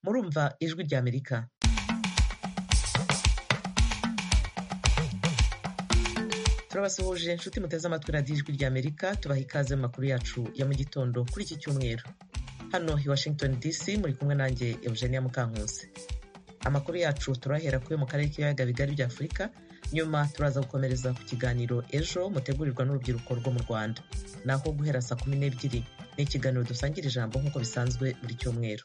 kumva Ijwi ry'Amerika turabasuhuje inshuti muteze amatwi radiyo Ijwi ry'Amerika tubaha ikaze mu makuru yacu ya mu gitondo kuri iki cyumweru hano i Washington DC muri kumwe nanjye Eugenia Mukankusi amakuru yacu turahera kuri mu karere k'ibiyaga bigari bya Afurika nyuma turaza gukomereza ku kiganiro ejo mutegurirwa n'urubyiruko rwo mu Rwanda naho guhera saa kumi n'ebyiri ni ikiganiro dusangira ijambo nk'uko bisanzwe buri cyumweru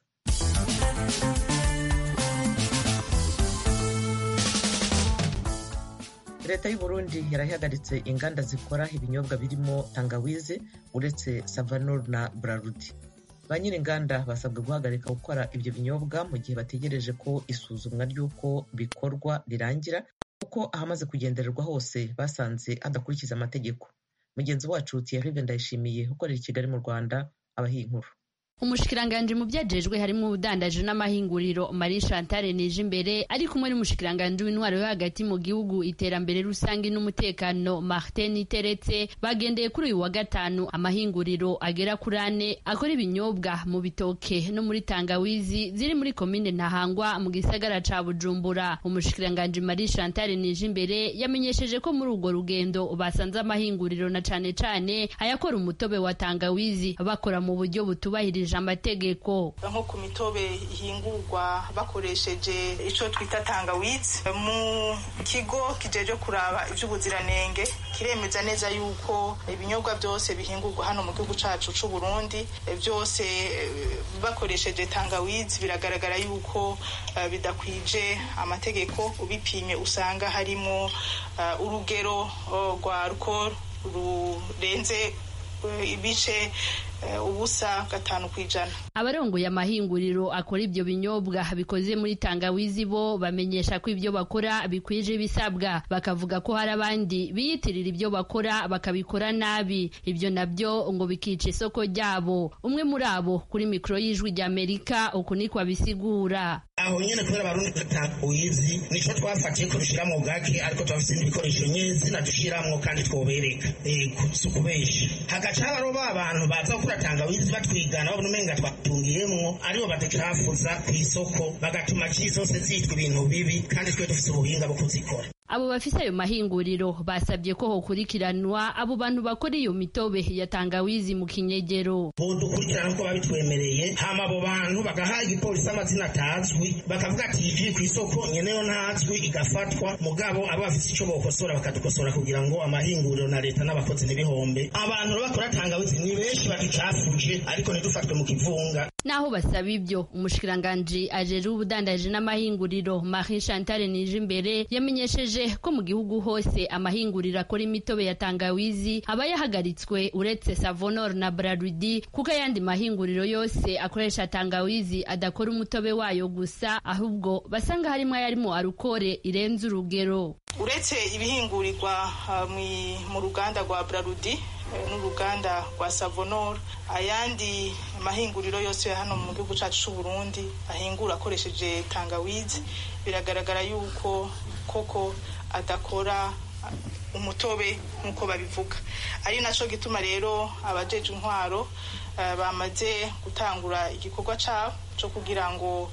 leta y'u Burundi yarahagaritse inganda zikora ibinyobwa birimo tangawizi uretse savanol na burarudi ba nyir'inganda basabwe guhagarika gukora ibyo binyobwa mu gihe bategereje ko isuzumwa ry'uko bikorwa rirangira kuko ahamaze kugendererwa hose basanze hadakurikiza amategeko mugenzi wacu Thierry Ndayishimiye ukorera i Kigali mu Rwanda abaha iyi nkuru umushikiranganji mu byajejwe harimo ubudandaji n'amahinguriro Marie Chantal Nijimbere ari kumwe n'umushikiranganji w'intwaro yo hagati mu gihugu iterambere rusange n'umutekano Martin Teretse bagendeye kuri uyu wa gatanu amahinguriro agera kuri ane akora ibinyobwa mu bitoke no muri tangawizi ziri muri komine Ntahangwa mu gisagara ca Bujumbura umushikiranganji Marie Chantal Nijimbere yamenyesheje ko muri urwo rugendo basanze amahinguriro na cane cane ayakora umutobe wa tangawizi bakora mu buryo butubahirije amategeko nko ku mitobe ihingurwa bakoresheje icyo twita tangawizi mu kigo kijeje kuraba iby'ubuziranenge kiremeza neza yuko ibinyobwa byose bihingurwa hano mu gihugu cyacu cy'u Burundi byose bakoresheje tangawizi biragaragara yuko bidakwije amategeko ubipimye usanga harimo urugero rwa alcool rurenze ibice ubusa gatanu ku ijana abarongoye amahinguriro akora ibyo binyobwa bikoze muri tangawizi bo bamenyesha ko ibyo bakora bikwije ibisabwa bakavuga ko hari abandi biyitirira ibyo bakora bakabikora nabi ibyo nabyo ngo bikica isoko ryabo umwe muri abo kuri mikoro y'ijwi ry'amerika uku niko abisigura aho nyine kubera abarundi tangawizi nicyo twafatiye ko dushyira mu bwake ariko turafite ibikoresho nyizina dushyiramo kandi twobereka si ukubeshya hagaca habaho ba bantu baza gukora tangawizi batwigana babona umenga twatungiyemwo aribo baducafuza ku isoko bagatuma cyisose zitwa ibintu bibi kandi twe dufite ubuhinga bwo kuzikora abo bafise ayo mahinguriro basabye ko hokurikiranwa abo bantu bakora iyo mitobe ya tangawizi mu kinyegero bodukurikirana uko babitwemereye hama abo bantu bagaha igipolisi amazina atazwi bakavuga ati iviri ku isoko nyeneyo ntazwi igafatwa mugabo abo bafise ico bokosora bakadukosora kugira ngo amahinguriro na leta n'abakozi n'ibihombe abantu bakora tangawizi ni benshi bagicafuje ariko ntidufatwe mu kivunga naho basaba ibyo umushikiranganji ajejwe ubudandaji n'amahinguriro Marie Chantal Nijimbere yamenyesheje ko mu gihugu hose amahinguriro akora imitobe ya tangawizi aba yahagaritswe uretse savonor na brarudi kuko ayandi mahinguriro yose akoresha tangawizi adakora umutobe wayo gusa ahubwo basanga harimo ayarimo arukore irenze urugero uretse ibihingurirwa mu ruganda rwa brarudi n'uruganda rwa savonor ayandi mahinguriro yose ya hano mu gihugu cyacu cy'u Burundi ahingura akoresheje tangawizi biragaragara yuko koko adakora umutobe nk'uko babivuga ari nacyo gituma rero abajeje intwaro bamaze gutangura igikorwa cyabo cyo kugira ngo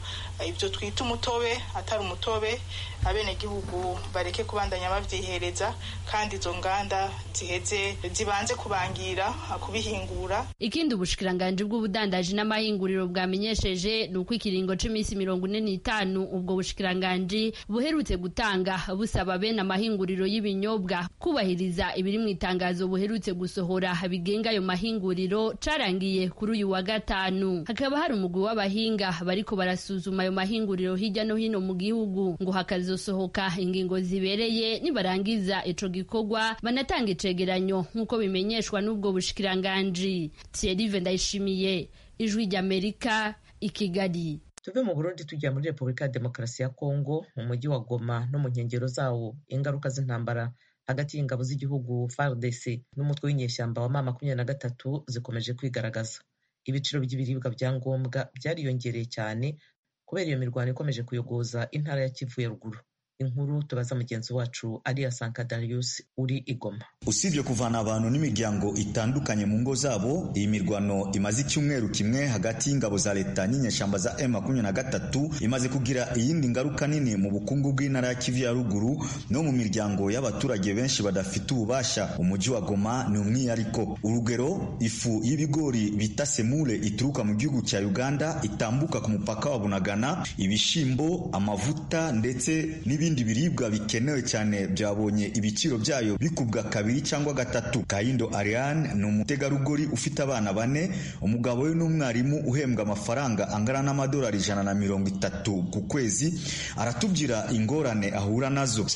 ibyo twita umutobe atari umutobe abenegihugu bareke kubandanya babyihereza kandi izo nganda ziheze zibanze kubangira kubihingura ikindi ubushikiranganji bw'ubudandaji n'amahinguriro bwamenyesheje ni uko ikiringo cy'iminsi mirongo ine n'itanu ubwo bushikiranganji buherutse gutanga busaba bene amahinguriro y'ibinyobwa kubahiriza ibiri mu itangazo buherutse gusohora bigenga ayo mahinguriro carangiye kuri uyu wa gatanu hakaba hari umugwi w'abahinga bariko barasuzuma ayo mahinguriro hirya no hino mu gihugu ngo hakazosohoka ingingo zibereye nibarangiza ico gikorwa banatanga icegeranyo nk'uko bimenyeshwa n'ubwo bushikiranganji Thierry Ndayishimiye ijwi ry'Amerika i Kigali tuve mu Burundi tujya muri Repubulika ya Demokarasi ya Kongo mu mujyi wa Goma no mu nkengero zawo ingaruka z'intambara hagati y'ingabo z'igihugu FARDC n'umutwe w'inyeshyamba wa mama makumyabiri na gatatu zikomeje kwigaragaza ibiciro by'ibiribwa bya ngombwa byariyongereye cyane kubera iyo mirwano ikomeje kuyogoza intara ya Kivu ya ruguru inkuru tubaza mugenzi wacu ariya sankadarius uri igoma usibye kuvana abantu n'imiryango itandukanye mu ngo zabo iyi mirwano imaze icyumweru kimwe hagati y'ingabo za leta n'inyeshyamba za M23 imaze kugira iyindi ngaruka nini mu bukungu bw'intara ya Kivu ya ruguru no mu miryango y'abaturage benshi badafite ububasha umujyi wa Goma ni umwihariko urugero ifu y'ibigori bita semure ituruka mu gihugu cya Uganda itambuka ku mupaka wa Bunagana ibishimbo amavuta ndetse n'ibindi biribwa bikenewe cyane byabonye ibiciro byayo bikubwa kabiri cyangwa gatatu Kayindo Ariane ni umutegarugori ufite abana bane umugabo we n'umwarimu uhembwa amafaranga angana n'amadolari ijana na mirongo itatu ku kwezi aratubwira ingorane ahura nazo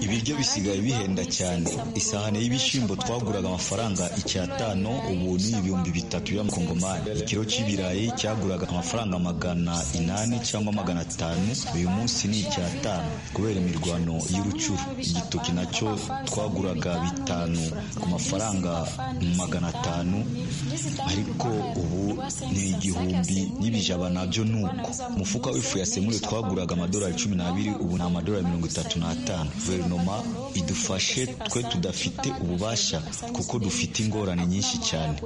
ibiryo bisigaye bihenda cyane isahani y'ibishyimbo twaguraga amafaranga icyatanu ubu ni ibihumbi bitatu y'amakongomani ikiro cy'ibirayi cyaguraga amafaranga magana inani cyangwa magana atanu uyu munsi ni icyatanu kubera imirwano y'urucuru igitoki nacyo twaguraga bitanu ku mafaranga magana atanu ariko ubu ni igihumbi n'ibijaba nabyo ni uko umufuka w'ifu ya semure twaguraga amadolari cumi n'abiri ubu ni amadolari mirongo itatu n'atanu guverinoma idufashe twe tudafite ububasha kuko dufite ingorane nyinshi cyane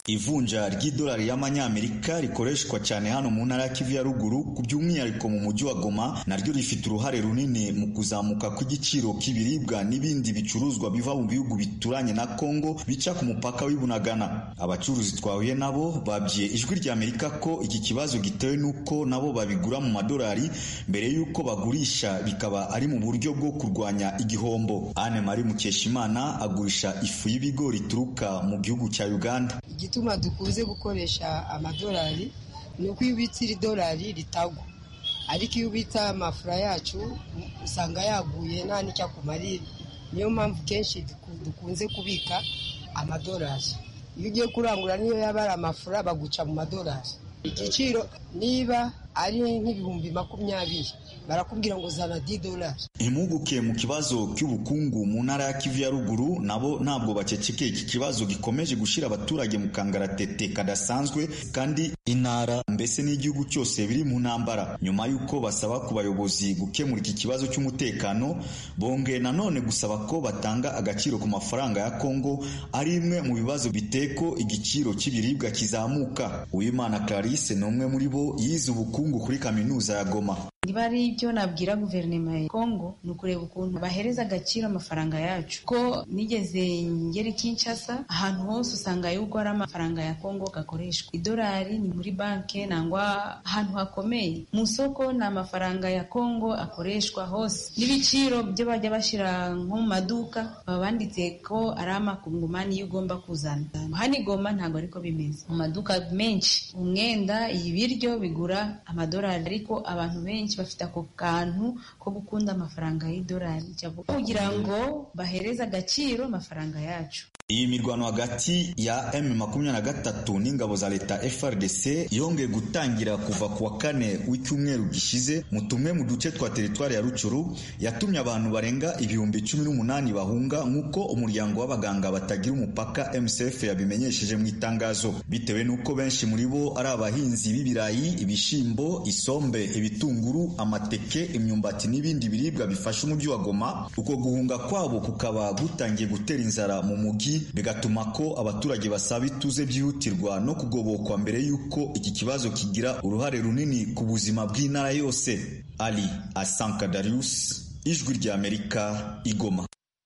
ivunja ry'idolari y'amanyamerika rikoreshwa cyane hano mu ntara ya kivu ya ruguru ku by'umwihariko mu mujyi wa goma naryo rifite uruhare runini mu kuzamuka kw'igiciro k'ibiribwa n'ibindi bicuruzwa biva mu bihugu bituranye na kongo bica ku mupaka w'ibunagana abacuruzi twahuye nabo babwiye ijwi ry'amerika ko iki kibazo gitewe n'uko nabo babigura mu madolari mbere y'uko bagurisha bikaba ari mu buryo bwo kurwanya igihombo ane mari mukeshimana agurisha ifu y'ibigori ituruka mu gihugu cya uganda igituma dukunze gukoresha amadolari ni uko iyo ubitse iri dolari ritagwa ariko iyo ubitse amafura yacu usanga yaguye nta n'icyo akumarira niyo mpamvu kenshi dukunze kubika amadolari iyo ugiye kurangura niyo yaba ari amafura baguca mu madolari igiciro niba ari nk'ibihumbi makumyabiri barakubwira ngo zana di dolari impuguke mu kibazo cy'ubukungu mu ntara ya kivu ya ruguru nabo ntabwo bacecekeye iki kibazo gikomeje gushyira abaturage mu kangaratete kadasanzwe kandi intara mbese n'igihugu cyose biri mu ntambara nyuma y'uko basaba ku bayobozi gukemura iki kibazo cy'umutekano bonge nanone gusaba ko batanga agaciro ku mafaranga ya kongo ari imwe mu bibazo biteye ko igiciro cy'ibiribwa kizamuka uwimana clarisse ni umwe muri bo yize ubukungu kuri kaminuza ya goma niba ari ibyo nabwira guverinoma ya kongo ni ukureba ukuntu bahereza agaciro amafaranga yacu ko nigeze ngera Kinshasa ahantu hose usanga yuko ari amafaranga ya kongo gakoreshwa idolari ni muri banki nangwa ahantu hakomeye mu isoko ni amafaranga ya kongo akoreshwa hose n'ibiciro byo bajya bashyira nko mu maduka baba banditse ko ari amakungumani iyo ugomba kuzana hano igoma ntabwo ariko bimeze mu maduka menshi umwenda ibiryo bigura amadolari ariko abantu benshi bafite ako kantu ko gukunda amafaranga y'idolari kugira ngo bahereze agaciro amafaranga yacu iyi mirwano hagati ya M23 n'ingabo za leta FRDC yongeye gutangira kuva ku wa kane w'icyumweru gishize mu tumwe mu duce twa teritwari ya Rucuru yatumye abantu barenga ibihumbi 18 bahunga nk'uko umuryango w'abaganga batagira umupaka MCF yabimenyesheje mu itangazo bitewe n'uko benshi muri bo ari abahinzi b'ibirayi ibishimbo isombe ibitunguru amateke imyumbati n'ibindi biribwa bifasha umujyi wa Goma uko guhunga kwabo kukaba gutangiye gutera inzara mu mujyi bigatuma ko abaturage basaba ituze byihutirwa no kugobokwa mbere y'uko iki kibazo kigira uruhare runini ku buzima bw'intara yose ali asankadarius ijwi ry'amerika igoma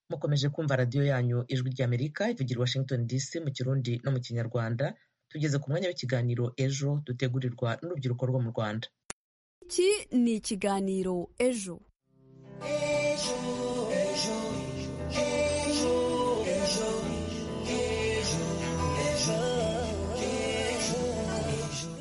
mukomeje kumva radiyo yanyu ijwi ry'amerika ivugira washington dc mu kirundi no mu kinyarwanda tugeze ku mwanya w'ikiganiro ejo dutegurirwa n'urubyiruko rwo mu rwanda iki ni ikiganiro ejo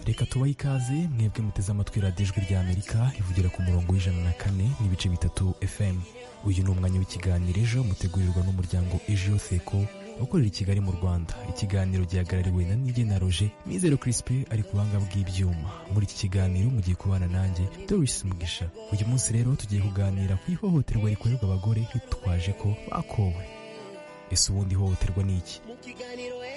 reka tubahe ikaze mwebwe muteze amatwi radiyo ijwi ry'amerika ivugira ku murongo w'ijana na kane n'ibice bitatu fm uyu ni umwanya w'ikiganiro ejo mutegurirwa n'umuryango ejo seko ukorera i kigali mu rwanda ikiganiro gihagarariwe na nige na roje mizero kirisipe ari ku buhanga bw'ibyuma muri iki kiganiro mugiye kubana nanjye doris mugisha uyu munsi rero tugiye kuganira ku ihohoterwa rikorerwa abagore hitwaje ko bakowe ese ubundi ihohoterwa ni iki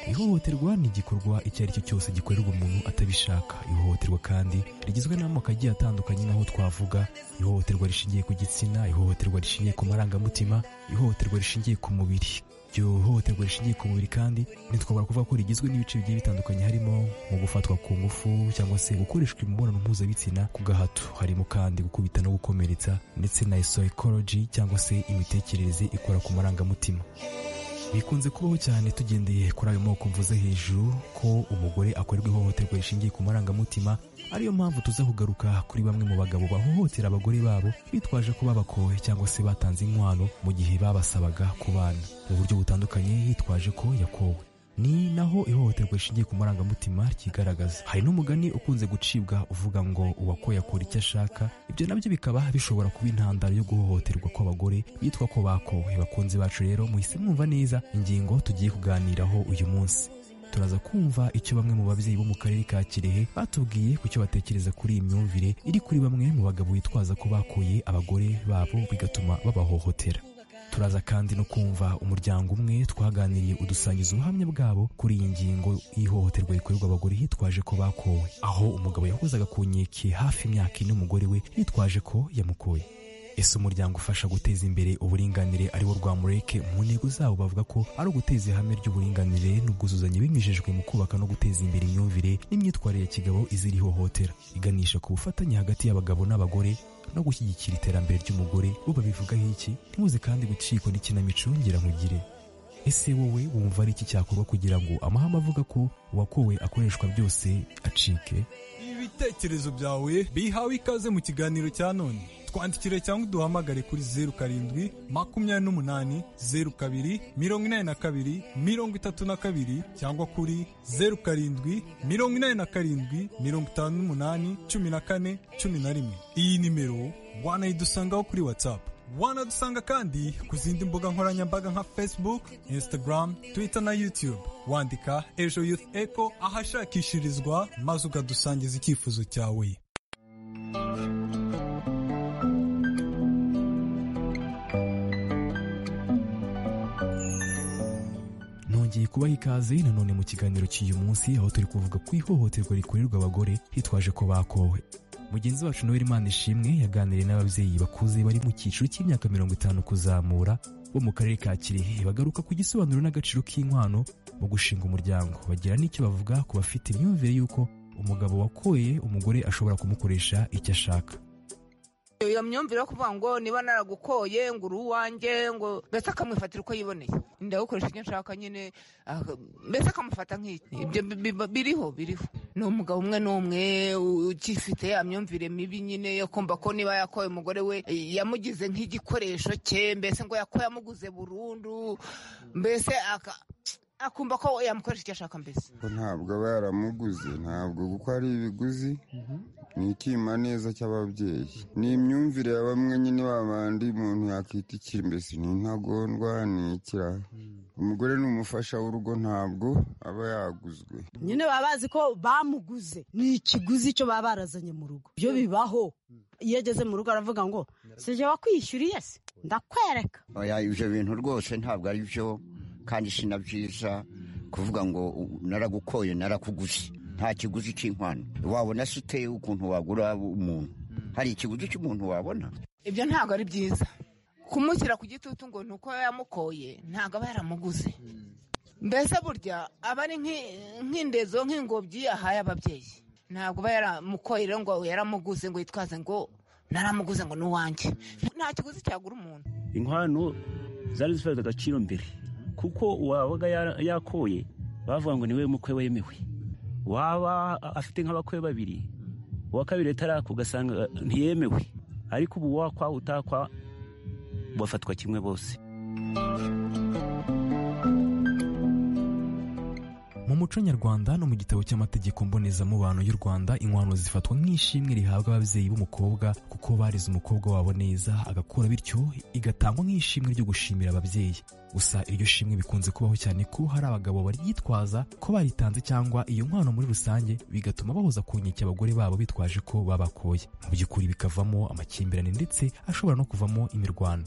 ihohoterwa ni igikorwa icyo ari cyo cyose gikorerwa umuntu atabishaka ihohoterwa kandi rigizwe n'amoko agiye atandukanye nk'aho twavuga ihohoterwa rishingiye ku gitsina ihohoterwa rishingiye ku marangamutima ihohoterwa rishingiye ku mubiri iryo hohoterwa rishingiye ku mubiri kandi ntitwabura kuvuga ko rigizwe n'ibice bigiye bitandukanye harimo nko gufatwa ku ngufu cyangwa se gukoreshwa imibonano mpuzabitsina ku gahato harimo kandi gukubita no gukomeretsa ndetse na psychology cyangwa se imitekerereze ikora ku marangamutima bikunze kubaho cyane tugendeye kuri ayo moko mvuze hejuru ko umugore akorerwa ihohoterwa rishingiye ku marangamutima ariyo mpamvu tuza kugaruka kuri bamwe mu bagabo bahohotera abagore babo bitwaje ko babakowe cyangwa se batanze inkwano mu gihe babasabaga kubana mu buryo butandukanye yitwaje ko yakowe ni naho ihohoterwa rishingiye ku marangamutima ryigaragaza hari n'umugani ukunze gucibwa uvuga ngo uwakoye akora icyo ashaka ibyo nabyo bikaba bishobora kuba intandaro yo guhohoterwa kw'abagore bitwa ko bakowe bakunzi bacu rero muhise mwumva neza ingingo tugiye kuganiraho uyu munsi turaza kumva icyo bamwe mu babyeyi bo mu karere ka kirehe batubwiye ku cyo batekereza kuri iyi myumvire iri kuri bamwe mu bagabo bitwaza ko bakoye abagore babo bigatuma babahohotera turaza kandi no kumva umuryango umwe twaganiriye udusangiza ubuhamya bwabo kuri iyi ngingo y'ihohoterwa rikorerwa abagore hitwaje ko bakowe aho umugabo yahozaga ku nkeke hafi imyaka ine umugore we yitwaje ko yamukoye ese umuryango ufasha guteza imbere uburinganire ari wo rwa mureke mu ntego zabo bavuga ko ari uguteza ihame ry'uburinganire n'ubwuzuzanye binyujijwe mu kubaka no guteza imbere imyumvire n'imyitwarire ya kigabo izira ihohotera iganisha ku bufatanye hagati y'abagabo n'abagore no gushyigikira iterambere ry'umugore bo babivugaho iki ntibuze kandi gucikwa n'ikinamico nkugire ese wowe wumva ari iki cyakorwa kugira ngo amahame avuga ko uwakowe akoreshwa byose acike ibitekerezo byawe bihawe ikaze mu kiganiro cya none twandikire cyangwa uduhamagare kuri zeru karindwi makumyabiri n'umunani zeru kabiri mirongo inani na kabiri mirongo itatu na kabiri cyangwa kuri zeru karindwi mirongo inani na karindwi mirongo itanu n'umunani cumi na kane cumi na rimwe iyi nimero wanayidusangaho kuri watsapu wanadusanga kandi ku zindi mbuga nkoranyambaga nka facebook instagram twitter na youtube wandika ejo youth echo ahashakishirizwa maze ukadusangiza icyifuzo cyawe nongeye kubaha ikaze nanone mu kiganiro cy'uyu munsi aho turi kuvuga ku ihohoterwa rikorerwa abagore hitwaje ko bakowe mugenzi wacu noel imana ishimwe yaganiriye n'ababyeyi bakuze bari mu cyiciro cy'imyaka mirongo itanu kuzamura bo mu karere ka kirehe bagaruka ku gisobanuro n'agaciro k'inkwano mu gushinga umuryango bagira n'icyo bavuga ku bafite imyumvire y'uko umugabo wakoye umugore ashobora kumukoresha icyo ashaka iyo myumvire yo kuvuga ngo niba naragukoye ngo uri uwanjye ngo mbese akamwifatira uko yiboneye ndagukoresha icyo nshaka nyine mbese akamufata nk'iki ibyo biriho biriho ni umugabo umwe n'umwe ukifite ya myumvire mibi nyine yo kumva ko niba yakoye umugore we yamugize nk'igikoresho cye mbese ngo yakoye amuguze burundu mbese aka akumva ko yamukoresha icyo ashaka mbese ntabwo aba yaramuguze ntabwo kuko ari ibiguzi ni icyima neza cy'ababyeyi ni imyumvire ya bamwe nyine babandi umuntu yakwita ikiri mbese ni intagondwa ni ikiraha umugore ni umufasha w'urugo ntabwo aba yaguzwe nyine baba bazi ko bamuguze ni ikiguzi cyo baba barazanye mu rugo ibyo bibaho iyo ageze mu rugo aravuga ngo si jya wakwishyuriye se ndakwereka ibyo bintu rwose ntabwo ari byo kandi si na byiza kuvuga ngo naragukoye narakuguzi nta kiguzi cy'inkwano wabona si uteye ukuntu wagura umuntu hari ikiguzi cy'umuntu wabona ibyo ntabwo ari byiza kumushyira ku gitutu ngo ni uko yamukoye ntabwo aba yaramuguze mbese burya aba ari nk'indezo nk'ingobyi yahaye ababyeyi ntabwo aba yaramukoye rero ngo yaramuguze ngo yitwaze ngo naramuguze ngo ni uwanjye nta kiguzi cyagura umuntu inkwano zari zifite agaciro mbere kuko uwabaga yakoye bavuga ngo niwe mukwe wemewe waba afite nk'abakwe babiri uwa kabiri atarako ugasanga ntiyemewe ariko ubu wakwa utakwa bafatwa kimwe bose mu muco nyarwanda no mu gitabo cy'amategeko mbonezamubano y'u rwanda inkwano zifatwa nk'ishimwe rihabwa ababyeyi b'umukobwa kuko barize umukobwa wabo neza agakura bityo igatangwa nk'ishimwe ryo gushimira ababyeyi gusa iryo shimwe bikunze kubaho cyane ko hari abagabo baryitwaza ko baritanze cyangwa iyo nkwano muri rusange bigatuma bahoza ku nkeke abagore babo bitwaje ko babakoye mu by'ukuri bikavamo amakimbirane ndetse ashobora no kuvamo imirwano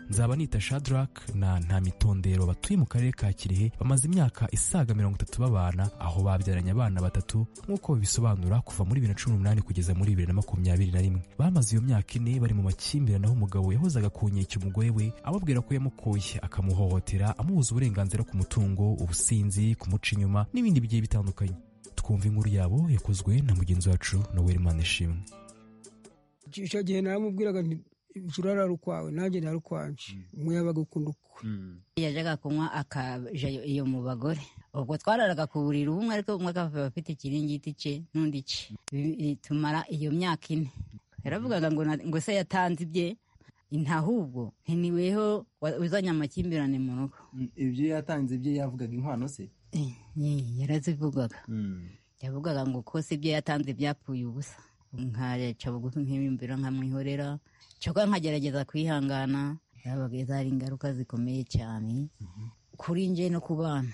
nzaba nita shadrack na ntamitondero batuye mu karere ka kirehe bamaze imyaka isaga mirongo itatu babana aho babyaranye abana batatu nk'uko bisobanura kuva muri bibiri na cumi n'umunani kugeza muri bibiri na makumyabiri na rimwe bamaze iyo myaka ine bari mu makimbirane aho umugabo yahozaga kunyeka umugore we ababwira ko yamukoye akamuhohotera amubuza uburenganzira ku mutungo ubusinzi kumuca inyuma n'ibindi bigiye bitandukanye twumva inkuru yabo yakozwe na mugenzi wacu noel manishimwe icyo gihe naramubwiraga nti ujya urarara ukwawe nanjye ndara ukwanje umuyabaga ukunda ukwe yajyaga kunywa akaja iyo mu bagore ubwo twararaga ku buriri umwe ariko umwe akaba afite ikiringiti cye n'undi cye tumara iyo myaka ine yaravugaga ngo na- ngo se yatanze ibye ntahubwo ntiniweho wa- uzanye amakimbirane mu rugo ibyo yatanze ibyo yavugaga inkwano se Ye, yarazivugaga yavugaga ngo kose ibyo yatanze byapfuye ubusa nkaca bugufi nk'imyumviro nkamwihorera cyoka nkagerageza kwihangana yabaga zari ingaruka zikomeye cyane kuri nje no ku bana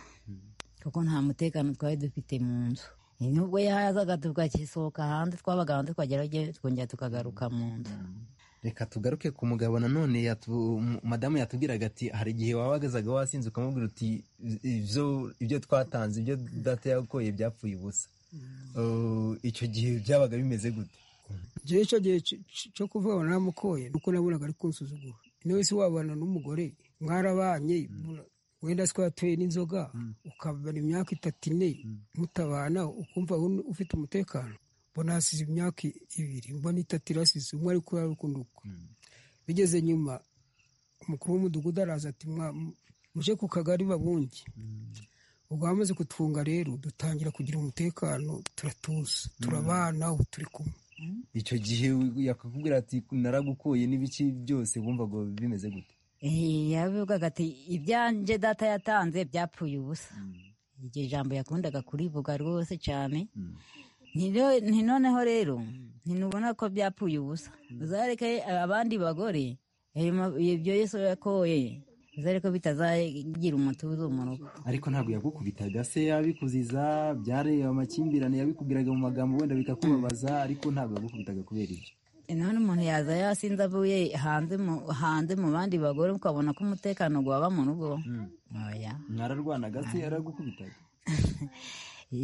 kuko nta mutekano twari dufite mu nzu nubwo yazaga tugakisohoka hanze twabaga hanze twagera twongera tukagaruka mu nzu reka tugaruke ku mugabo nanone yatu- mu- madamu yatubwiraga ati hari igihe wabagazaga wasinze ukamubwira uti ibyo ibyo twatanze ibyo data yagukoye byapfuye ubusa Uh, icyo gihe byabaga bimeze gute njyewe icyo gihe cy- cy- cyo kuvuga ngo naramukoye nuko nabonaga ari kunsuzugura niwe wese wabana n'umugore mwarabanye mura- wenda siko yateye n'inzoga ukabana imyaka itatu ine mutabana ukumva un- ufite umutekano mbona hasize imyaka i- ibiri mbona itatu irasize umwe ari kurara ukundi ukwe bigeze nyuma umukuru w'umudugudu araza ati "Mwa- mu- muje ku kagari babunge ubwo bamaze kutwunga rero dutangira kugira umutekano turatuza turabana ubu turi kumwe icyo gihe yakakubwira ati naragukoye n'ibiki byose wumvaga bimeze gute Eh, yavugaga ati ibyanjye data yatanze byapfuye ubusa iryo jambo yakundaga kurivuga rwose cyane Ntino- ntinoneho rero ntinubona ko byapfuye ubusa uzareke abandi bagore ayo ma- ibyo yesu yakoye uzareke bitazagira umutuzo mu rugo ariko ntabwo yagukubitaga se yabikuziza byareba amakimbirane yabikubwiraga mu magambo wenda bikakubabaza ariko ntabwo yagukubitaga kubera ibyo none umuntu yaza yasinze avuye hanze mu- hanze mu bandi bagore ukabona ko umutekano waba mu rugo Oya. mwararwanaga se yaragukubitaga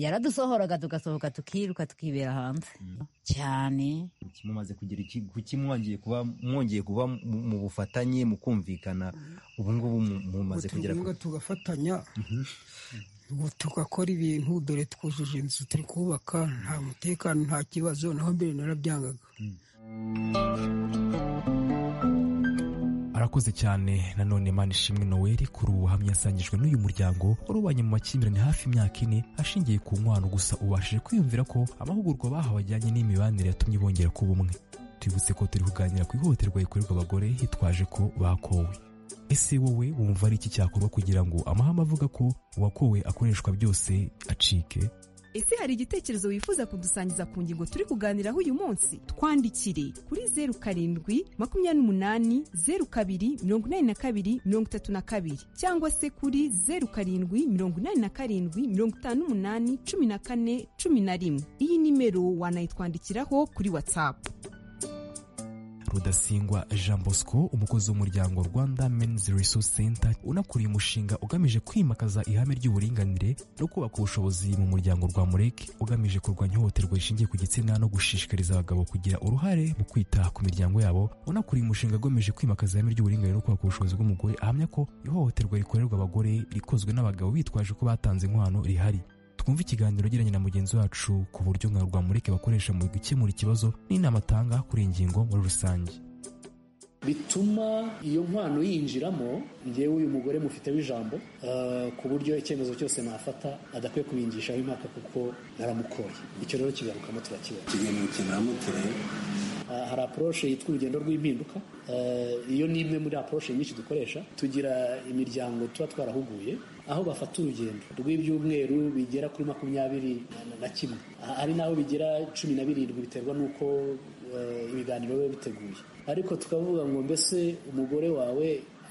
yaradusohoraga tugasohoka tukiruka tukibera hanze cyane mumaze kugira iki kuki mwongeye kuba mwongeye kuba mu- mu bufatanye mu kumvikana ubu ngubu mu- mumaze kugera ku tugakomeza tugafatanya ubu tugakora ibintu dore twujuje inzu turi kubaka nta mutekano nta kibazo naho mbere narabyangaga arakoze cyane nanone manishimwe noel kuri ubu buhamya yasangijwe n'uyu muryango warubanye mu makimbirane hafi imyaka ine ashingiye ku nkwano gusa ubashije kwiyumvira ko amahugurwa bahawe ajyanye n'imibanire yatumye bongera kuba umwe twibutse ko turi kuganira ku ihohoterwa rikorerwa abagore hitwaje ko bakowe ese wowe wumva ari iki cyakorwa kugira ngo amahame avuga ko uwakowe akoreshwa byose acike ese hari igitekerezo wifuza kudusangiza ku ngingo turi kuganiraho uyu munsi twandikire kuri zeru karindwi makumyabiri n'umunani zeru kabiri mirongo inani na kabiri mirongo itatu na kabiri cyangwa se kuri zeru karindwi mirongo inani na karindwi mirongo itanu n'umunani cumi na kane cumi na rimwe iyi nimero wanayitwandikiraho kuri watsapu rudasingwa jean bosco umukozi w'umuryango rwanda men's resource center unakuriye umushinga ugamije kwimakaza ihame ry'uburinganire no kubaka ubushobozi mu muryango rwa mureke ugamije kurwanya ihohoterwa rishingiye ku gitsina no gushishikariza abagabo kugira uruhare mu kwita ku miryango yabo unakuriye umushinga ugamije kwimakaza ihame ry'uburinganire no kubaka ubushobozi bw'umugore ahamya ko ihohoterwa rikorerwa abagore rikozwe n'abagabo bitwaje ko batanze inkwano rihari twumve ikiganiro agiranye na mugenzi wacu ku buryo nka rwamureke bakoresha mu gukemura ikibazo n'inama atanga kuri iyi ngingo muri rusange bituma iyo nkwano yinjiramo njyewe uyu mugore mufiteho ijambo eh, ku buryo icyemezo cyose nafata adakwiye kubingishaho impaka kuko naramukoye icyo rero kigarukamo turakibona ikintu kiramutse Eh, hari approche yitwa urugendo rw'impinduka Eh, iyo ni imwe muri approche nyinshi dukoresha tugira imiryango tuba twarahuguye aho bafata urugendo rw'ibyumweru bigera kuri makumyabiri na- na kimwe Ah, hari n'aho bigera cumi na birindwi biterwa n'uko eh, ibiganiro biba biteguye ariko tukavuga ngo mbese umugore wawe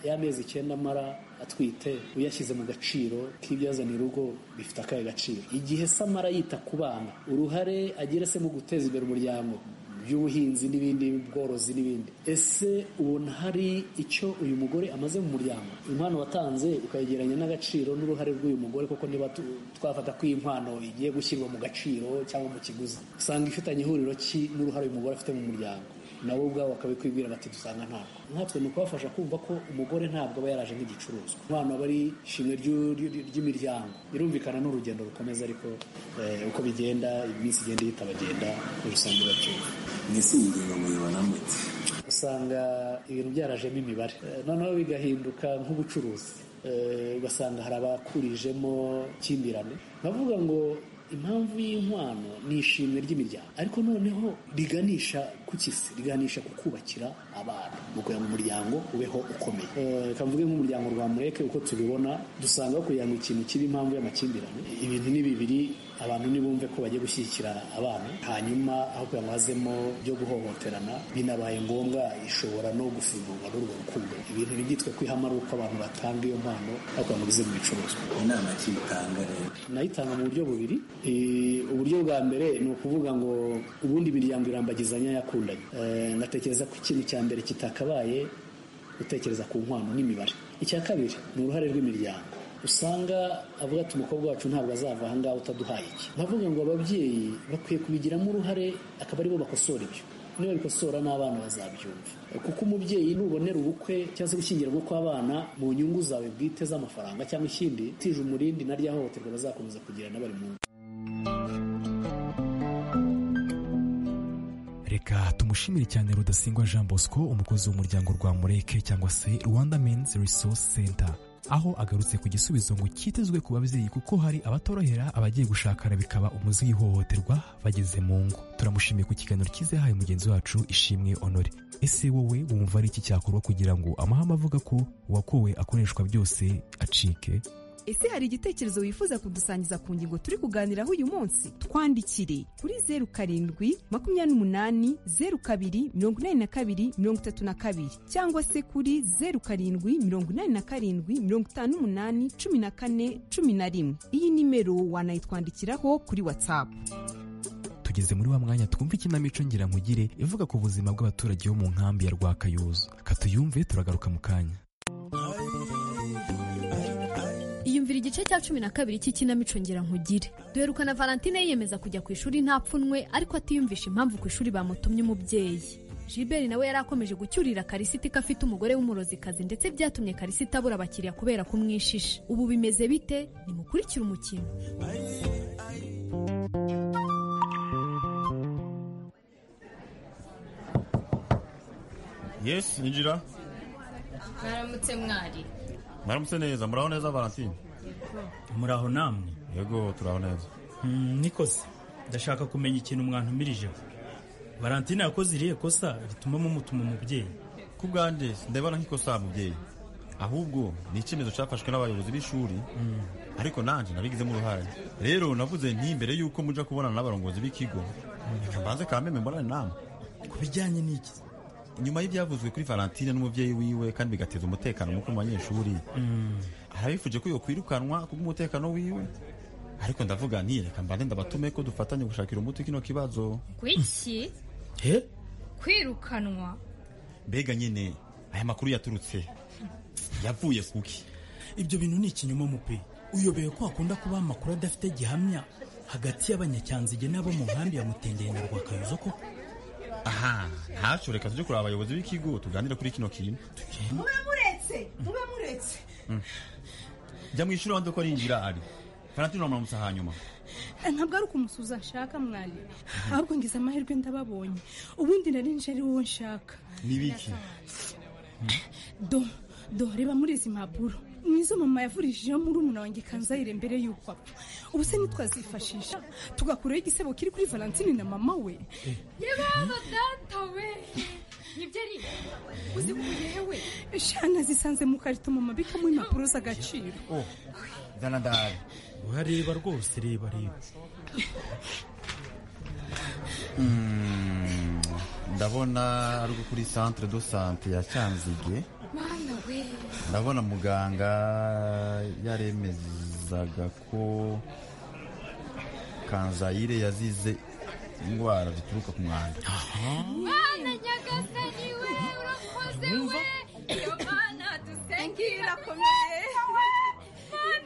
y'amezi icyenda amara atwite uyashyize mu gaciro k'ibyazanira urugo bifite akahe gaciro igihe se amara yita ku bana uruhare agira se mu guteza imbere umuryango by'ubuhinzi n'ibindi bworozi n'ibindi ese ubona hari icyo uyu mugore amaze mu muryango impano watanze ukayegeranya n'agaciro n'uruhare rw'uyu mugore kuko niba tu- twafata ko iyi mpano igiye gushyirwa mu gaciro cyangwa mu kiguzi usanga ifitanye ihuriro ki n'uruhare uyu mugore afite mu muryango nabo ubwabo bakabikwibwira bati dusanga ntabwo nkatwe ni ukubafasha kumva ko umugore ntabwo aba yaraje nk'igicuruzwa umwana aba ari ishimwe ry'u- ry'u- ry'imiryango birumvikana n'urugendo rukomeza ariko eh, uko bigenda iminsi igenda ihita bagenda muri rusange bacyumva mbese iyi ngingo muyibona mute usanga ibintu byarajemo imibare Eh, noneho bigahinduka nk'ubucuruzi Eh, ugasanga hari abakurijemo ikimbirane bavuga ngo impamvu y'inkwano ni ishimwe ry'imiryango ariko noneho riganisha ku kisi riganisha ku kubakira abana ni ukugira ngo umuryango ubeho ukomeye Eh, reka mvuge nk'umuryango rwa mureke uko tubibona dusanga kugira ngo ikintu kibe impamvu y'amakimbirane ibintu ni bibiri abantu nibumve ko bagiye gushyigikira abana hanyuma aho kugira ngo hazemo byo guhohoterana binabaye ngombwa ishobora no gufungurwa n'urwo rukundo ibintu ntibyitwe kwihama ari uko abantu batanga iyo mpano aho kugira ngo bize mu bicuruzwa inama ki utanga rero nayitanga mu buryo bubiri Eh, uburyo bwa mbere ni ukuvuga ngo ubundi imiryango irambagizanya yakundanye Eh, ndatekereza ko ikintu cya mbere kitakabaye gutekereza ku nkwano n'imibare icya kabiri ni uruhare rw'imiryango usanga avuga ati umukobwa wacu ntabwo azava aha ngaha utaduhaye iki bavuga ngo ababyeyi bakwiye kubigiramo uruhare akaba aribo bakosora ibyo niba bikosora n'abana bazabyumva kuko umubyeyi nubonera ubukwe cyangwa se gushyingirwa kw'abana mu nyungu zawe bwite z'amafaranga cyangwa ikindi tije umurindi na rya hohoterwa bazakomeza kugira n'abari mu ngo reka tumushimire cyane rudasingwa jean bosco umukozi w'umuryango rwa mureke cyangwa se rwanda men's resource center aho agarutse ku gisubizo ngo cyitezwe ku babyeyi kuko hari abatorohera abagiye gushakana bikaba umuzi w'ihohoterwa bageze mu ngo turamushimiye ku kiganiro cyiza yahaye mugenzi wacu ishimwe honore ese wowe wumva ari iki cyakorwa kugira ngo amahame avuga ko uwakowe akoreshwa byose acike ese hari igitekerezo wifuza kudusangiza ku ngingo turi kuganiraho uyu munsi twandikire kuri zeru karindwi makumyabiri n'umunani zeru kabiri mirongo inani na kabiri mirongo itatu na kabiri cyangwa se kuri zeru karindwi mirongo inani na karindwi mirongo itanu n'umunani cumi na kane cumi na rimwe iyi nimero wanayitwandikiraho kuri watsapu tugeze muri wa mwanya twumva ikinamico ngirankugire ivuga ku buzima bw'abaturage bo mu nkambi ya rwakayuzu katuyumve turagaruka mu kanya iyumvira igice cya cumi na kabiri cy'ikinamico ngira nkugire duherukana valentine yiyemeza kujya ku ishuri nta pfunwe ariko atiyumvisha impamvu ku ishuri bamutumye umubyeyi Gilbert nawe yari akomeje gucyurira karisita ko afite umugore w'umurozikazi ndetse byatumye karisita abura abakiriya kubera kumwishisha ubu bimeze bite nimukurikire umukino yesi injira mwaramutse mwari mwaramutse neza muraho neza valentine muraho namwe yego turaho neza Mm, nikoze ndashaka kumenya ikintu mwantumirijeho valentine yakoze irihe kosa rituma mumutuma umubyeyi ku bwanjye ndebana nk'ikosa mubyeyi ahubwo ni icyemezo cyafashwe n'abayobozi b'ishuri ariko nanjye nabigizemo uruhare rero navuze nti mbere y'uko mujya kubonana n'abarongozi b'ikigo reka mbanze kameme mborane namwe ku bijyanye n'iki nyuma y'ibyavuzwe kuri valentine n'umubyeyi wiwe kandi bigateza umutekano muke mu banyeshuri Mm, arabifuje ko yakwirukanwa kubw'umutekano wiwe ariko ndavuga nti reka mbanze ndabatume ko dufatanye gushakira umuti kino kibazo kwiki he kwirukanwa mbega nyine aya makuru yaturutse yavuye kuki ibyo bintu ni ikinyoma mupe uyobewe ko hakunda kuba amakuru adafite gihamya hagati y'abanyacyanzige n'abo mu nkambi ya mutendeye na rwakayuzo koko aha ntacyo reka tujye kureba abayobozi b'ikigo tuganire kuri kino kintu mube muretse mube muretse Mm. jya mu ishuri wanze ko rinjira ari valentine uramutsa hanyuma Eh, ntabwo ari ukumusuza ashaka mwari ahubwo ngize amahirwe ndababonye ubundi narinje ari wowe nshaka ni ibiki do do reba muri izi mpapuro nizo mama yavurishijeho muri umuna wanjye kanzayire mbere y'uko apfa ubu se ntitwazifashisha tugakuraho igisebo kiri kuri valentine na mama we yebaho data we nibyo ari uzikuye we shana zisanze mu karito mama bikamo impapuro z'agaciro zana ndahari urareba rwose reba reba Mm, ndabona ari uko kuri centre de sante ya cyanzige mwana we ndabona muganga yaremezaga ko kanzayire yazize indwara zituruka ku mwanda mana nyagasani we urakoze we iyo mana dusengera komeye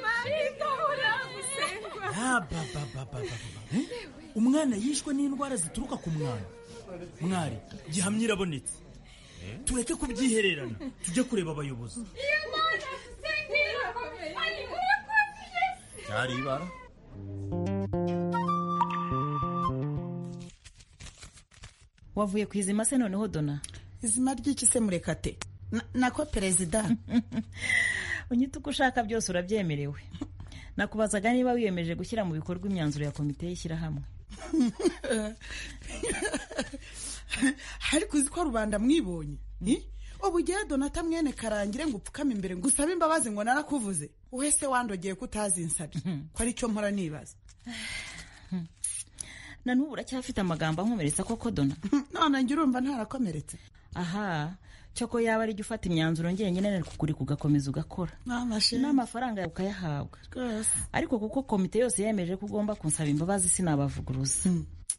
mana itora gusengwa Ah, ba, ba, ba, ba, ba, ba. Eh? umwana yishwe n'indwara zituruka ku mwanda mwari gihamya irabonetse tureke kubyihererana tujye kureba abayobozi iyo mana dusengera komeye urakoze yesu cyari ibara wavuye ku izima se noneho dona izima ry'iki se murekate nako perezida unyita uko ushaka byose urabyemerewe nakubazaga niba wiyemeje gushyira mu bikorwa imyanzuro ya komite y'ishyirahamwe ariko uzi ko rubanda mwibonye ni ubugera donata mwene karangire ngo upfukame imbere ngo usabe imbabazi ngo narakuvuze wowe se wandogeye ko utazinsabye ko aricyo mpora nibaza na n'ubu uracyafite amagambo ankomeretsa koko dona none njye urumva ntarakomeretse aha cyoko yaba ari jya ufata imyanzuro ngenyine ariko ukuri kugakomeza ugakora n'amafaranga yawe ukayahabwa ariko kuko komite yose yemeje ko ugomba kunsaba imbabazi sinabavuguruza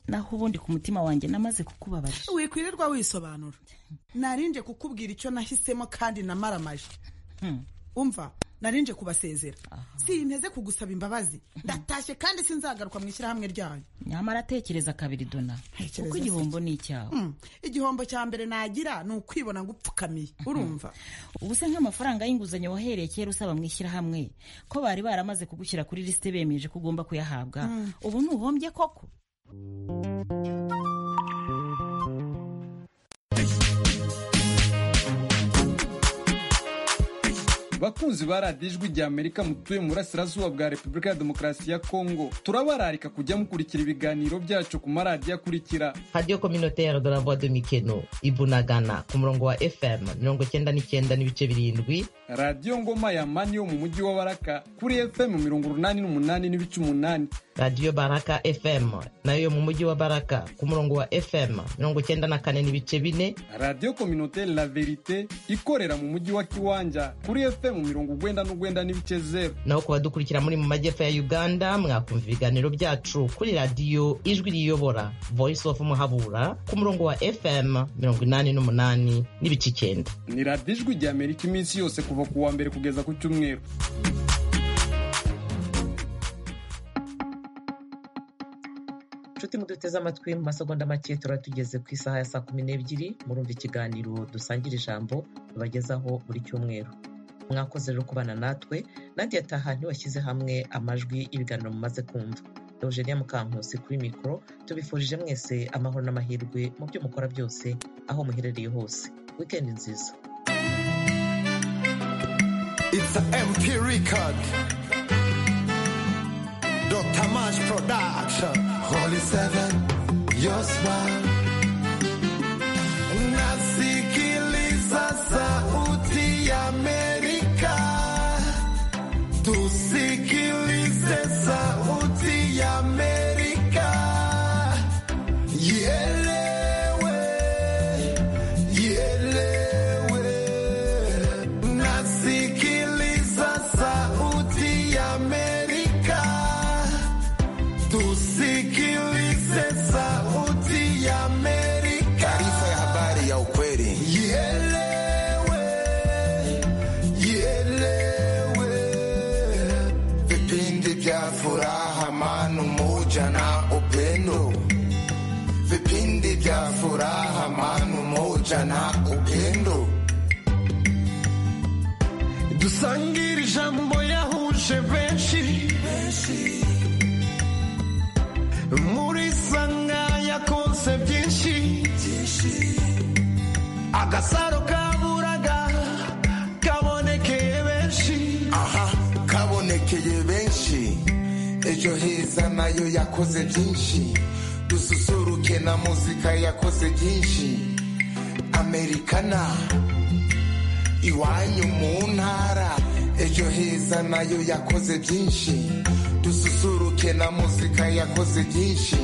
naho ubundi ku mutima wanjye namaze kukubabarira wikwirirwa wisobanura narinje kukubwira icyo nahisemo kandi namaramaje umva narinje kubasezera sinteze kugusaba imbabazi ndatashye kandi sinzagaruka mu ishyirahamwe ryanyu nyamara atekereza kabiri dona kuko se. igihombo ni icyawe Mm. igihombo cya mbere nagira ni ukwibona ngo upfukamiye urumva ubu se nk'amafaranga y'inguzanyo wahereye kera usaba mu ishyirahamwe ko bari baramaze kugushyira kuri lisite bemeje ko ugomba kuyahabwa Mm. ubu ntuhombye koko bakunzi ba radiyo ijwi rya amerika mutuye mu burasirazuba bwa repubulika ya demokarasi ya kongo turabararika kujya mukurikira ibiganiro byacu ku maradiyo akurikira radiyo kominoteri de la voix de mikeno ibunagana ku murongo wa fm mirongo icyenda n'icyenda n'ibice birindwi radiyo ngoma ya mani yo mu mujyi wa baraka kuri fm mirongo urunani n'umunani n'ibice umunani radiyo baraka fm nayo yo mu mujyi wa baraka ku murongo wa fm mirongo icyenda na kane n'ibice bine radiyo kominote la verite ikorera mu mujyi wa kiwanja kuri fm mirongo urwenda n'urwenda n'ibice zeru naho ku badukurikira muri mu majyepfo ya uganda mwakumva ibiganiro byacu kuri radiyo ijwi riyobora voice of muhabura ku murongo wa fm mirongo inani n'umunani n'ibice icyenda ni radiyo ijwi rya amerika iminsi yose kuva ku wa mbere kugeza ku cyumweru nshuti muduteze amatwi mu masegonda make turaba tugeze ku isaha ya saa kumi n'ebyiri murumva ikiganiro dusangira ijambo tubagezaho buri cyumweru mwakoze rero kubana natwe nandi yataha ntiwashyize hamwe amajwi y'ibiganiro mumaze kumva eugenia mukankusi kuri mikoro tubifurije mwese amahoro n'amahirwe mu byo mukora byose aho muherereye hose wikendi nziza It's a MK record. Dr. Mash production. Holy Seven, your smile. Nasikiliza sauti ya Amerika. Tusikilize sauti ya Amerika. Ielewe, ielewe. Nasikiliza sauti ya Amerika. Tusikilize sauti ya Amerika. Taarifa ya habari ya ukweli. Ielewe, ielewe. Vipindi vya furaha, amani, umoja na upendo. Vipindi vya furaha, amani, umoja na upendo. dusangire ijambo yahuje benshi muri sanga yakonse byinshi agasaro kaburaga kabonekeye benshi aha kabonekeye benshi ejo heza nayo yakoze byinshi dususuruke na muzika yakoze byinshi amerikana iwanyu mu ntara ejo heza nayo yakoze byinshi dususuruke na muzika yakoze byinshi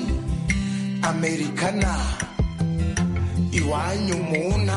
amerikana iwanyu mu ntara